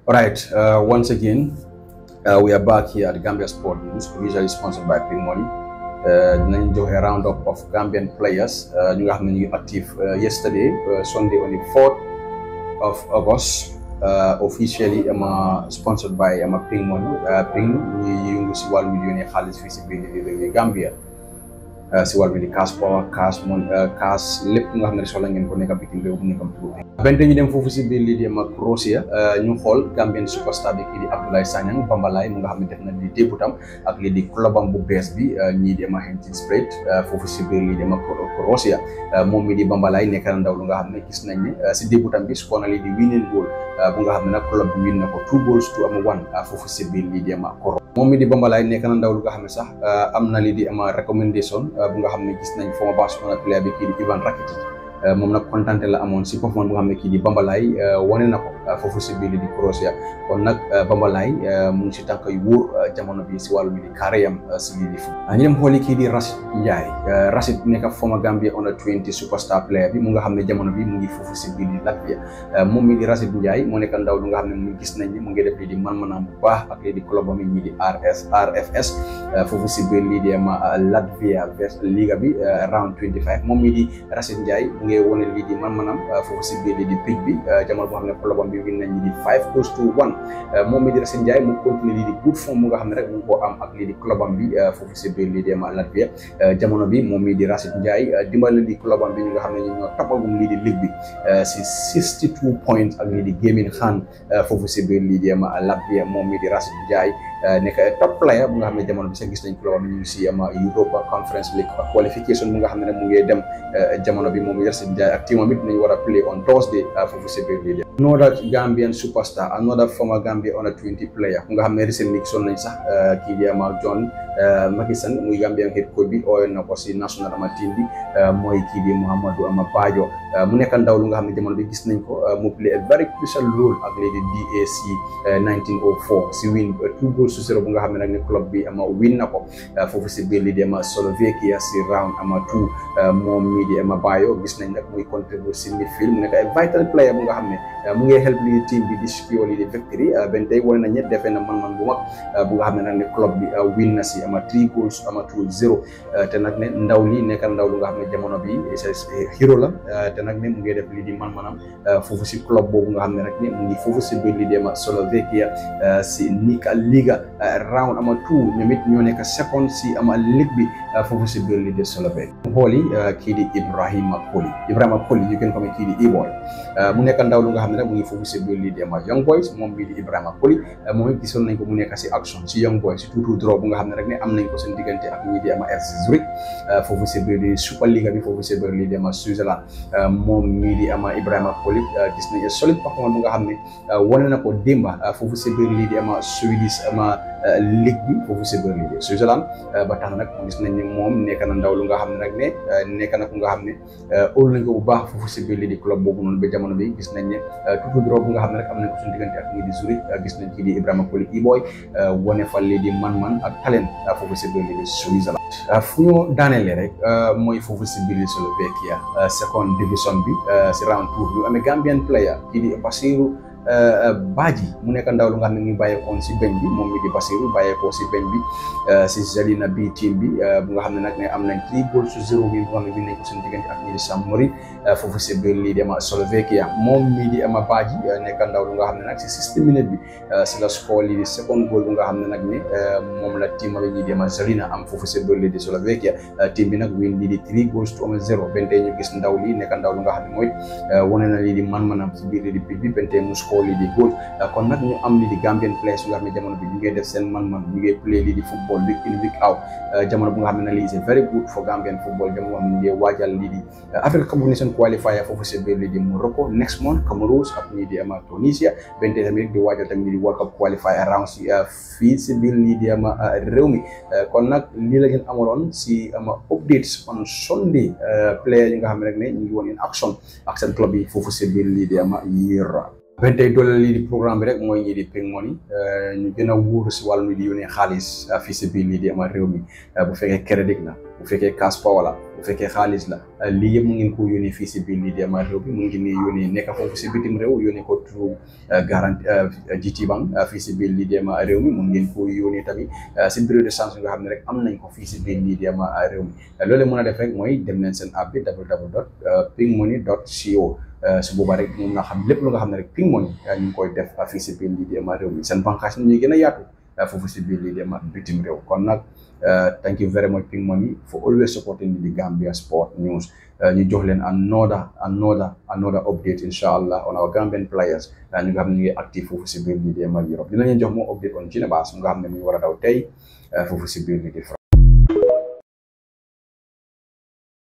Alright, uh, once again, uh, we are back here at Gambia Sport News, usually sponsored by Ping Money. dinañ joxe round up of Gambian players ñu nga xam ne ñu ngi active yesterday Sunday on the 4th of August officially ama sponsored by ama Ping Money Ping ñu yëngu si wàllu yónnee xaalis fii si biir réew Gambia si wàllu di cash power cash mon cash lépp nga xam ne soxla ngeen ko nekk bitim réew bu nekkam tuuti benn ñu dem foofu si biir lii di ama Croatia ñu xool Gambian superstar bi kii di Abdoulaye Sanyang Bambalay mu nga xam ne def na di débutam ak lii di clubam bu bees bi ñii di ama Hampton Spade foofu si biir lii di ama Croatia moom mi di Bambalay nekk na ndaw lu nga xam ne gis nañ ne si débutam bi score na lii di winning goal bu nga xam ne nag club bi win na ko two goals to ama one foofu si biir lii di ama moom mi di Bambalay nekk na ndaw lu nga xam ne sax am na lii di ama recommendation bu nga xam ne gis nañ former Barcelona player bi kii di Ivan Rakitic moom nag kontante la amoon si performance bu nga xam ne kii di Bambalay wane na ko foofu si biir di Croatia kon nag Bambalay mu ngi si tànk yu wóor jamono bi si wàllu bi di carrière si biir di fu ñu dem xooli kii di Rashid Ndiaye Rashid nekk former Gambia under 20 superstar player bi mu nga xam ne jamono bi mu ngi foofu si biir di Latvia moom mi di Rashid Ndiaye moo nekk ndaw lu nga xam ne mu gis nañ ne mu ngi def lii di man-manam bu baax ak lii di club am ñii di RS RFS foofu si biir lii di ama Latvia vers Liga bi round 25 moom mi di Rashid Ndiaye mu ngi wone lii di man-manam foofu si biir lii di pitch bi jamono boo xam ne club am bi win nañ ñi di five close to one moom mi di Rashid Ndiaye mu continue lii di good form mu nga xam ne rek mu ngi koo am ak lii di club am bi foofu si biir lii di ama Latvia jamono bi moom mi di Rashid Ndiaye dimbali lii di club am bi ñu nga xam ne ñu ñoo toppagum lii di ligue bi si 62 points ak lii di gaming xaan foofu si biir lii di ama Latvia moom mi di Rashid Ndiaye nekk top player bu nga xam ne jamono bi sax gis nañ club am ñu ngi si ama Europa Conference League qualification bu nga xam ne nag mu ngi dem jamono bi moom Rashid Ndiaye ak team am it nañu war a play on Thursday foofu si biir lii di another Gambian superstar another former Gambia under 20 player ku nga xam ne recently gisoon nañ sax kii di ama John Makisan muy Gambian head coach bi ooyoon na ko si national ama team bi mooy kii di Mouhamadou ama Bajo mu nekk ndaw lu nga xam ne jamono bi gis nañ ko mu play a very crucial role ak lii di DAC 1904 si win two goals to zero bu nga xam ne nag ne club bi ama win na ko foofu si biir lii di ama Slovakia si round ama two moom mii di ama Bayo gis nañ nag muy contribute si midfield mu nekk ay vital player bu nga xam ne mu ngi help lii team bi di secure lii di victory benn tey wane na ñett defee na man-man bu mag bu nga xam ne nag ne club bi win na si ama three goals ama two zero te nag ne ndaw li nekk ndaw lu nga xam ne jamono bi hero la te nag ne mu ngi def lii di man-manam foofu si club boobu nga xam ne rek ne mu ngi foofu si biir lii di ama Slovakia si Nika Liga round ama two ñoom it ñoo nekk second si ama ligue bi foofu si biir lii di Slovakia xooli kii di Ibrahima Koli Ibrahima Koli you can come kii di E-boy mu nekk ndaw lu nga xam ne nag mu ngi foofu si biir lii di ama Young Boys moom bii di Ibrahima Koli moom it gisoon nañ ko mu nekk si action si Young Boys si tuutu draw bu nga xam ne rek ne am nañ ko seen diggante ak ñii di ama FC Zurich foofu si biir di Super Liga bi foofu si biir lii di ama Switzerland moom mii di ama Ibrahima Koli gis nañ solide performance bu nga xam ne wane na ko démba foofu si biir lii di ama Swedish ama ligue bi foofu si biir lii di Switzerland ba tax nag gis nañ ne moom nekk na ndaw lu nga xam ne nag ne nekk na ku nga xam ne óolu nañ ko bu baax foofu si biir lii di club boobu noonu ba jamono bi gis nañ ne tuuti draw bu nga xam ne rek am nañ ko suñu diggante ak ñii di Zurich gis nañ kii di Ibrahima Koli E-boy wane fa lii di man-man ak talent foofu si biir lii di Switzerland fu ñu daanelee rek mooy foofu si biir Slovakia second division bi si round two bi amee Gambian player kii di Basiru Badji mu nekk ndaw lu nga xam ne ngi bàyyeekoon si beñ bi moom mi di Basiru bàyyeekoo si beñ bi si Zalina bi team bi bu nga xam ne nag ne am nañ three goals to zero bi bu nga xam ne bi nañ ko seen diggante ak ñi di Samory foofu si biir lii di ama Slovakia moom mii di ama Badji nekk ndaw lu nga xam ne nag si sixty minutes bi si la score lii di second goal bu nga xam ne nag ne moom la team bi ñi di ama Zalina am foofu si biir lii di Slovakia team bi nag win lii di three goals to ama zero benn tey ñu gis ndaw lii nekk ndaw lu nga xam ne mooy wane na lii di man-manam si biir lii di pitch bi benn tey mu score lii di goal kon nag ñu am lii di Gambian players yu nga xam ne jamono bi ñu ngi def seen man-man ñu ngi play lii di football week in week out jamono bu nga xam ne nag lii c'est very good for Gambian football jamono ñu ngi waajal lii di Africa Cup of Nations qualifier foofu si biir lii di Morocco next month Cameroon ak ñii di ama Tunisia benn tey tamit di waajal tamit lii di World Cup qualifier round si fii si biir lii di ama réew mi kon nag lii la ngeen amaloon si ama updates on Sunday player yi nga xam ne rek ne ñu ngi woon in action ak seen club yi foofu si biir lii di ama Europe ben tey doole lii di programme bi rek mooy ñii di Ping Money ñu gën a wóoru si wàllu mi di yónnee xaalis fii si biir lii di ama réew mi bu fekkee crédit la bu fekkee cash power la bu fekkee xaalis la lii yëpp mu ngeen ko yónnee fii si biir lii di ama réew mi mu ngi nii yónnee nekk foofu si bitim réew yónnee ko through garanti GT Bank fii si biir lii di ama réew mi mu ngeen ko yónnee tamit si bureau de change nga xam ne rek am nañ ko fii si biir lii di ama réew mi loolu mën a def rek mooy dem leen seen app bi www dot pingmoney dot co su boobaa rek moom nga xam lépp lu nga xam ne rek Ping Money ñu ngi koy def fii si biir lii di ama réew mi seen bànqaas ñuy gën a yaatu foofu si biir lii di ama bitim réew kon nag thank you very much Ping Money for always supporting the Gambia Sport News ñu jox leen another another another update insha allah on our Gambian players ñu nga xam ne ñu ngi active foofu si biir lii di ama Europe dina leen jox moo update on Gina Bass mu nga xam ne mu ngi war a daw tey foofu si biir lii di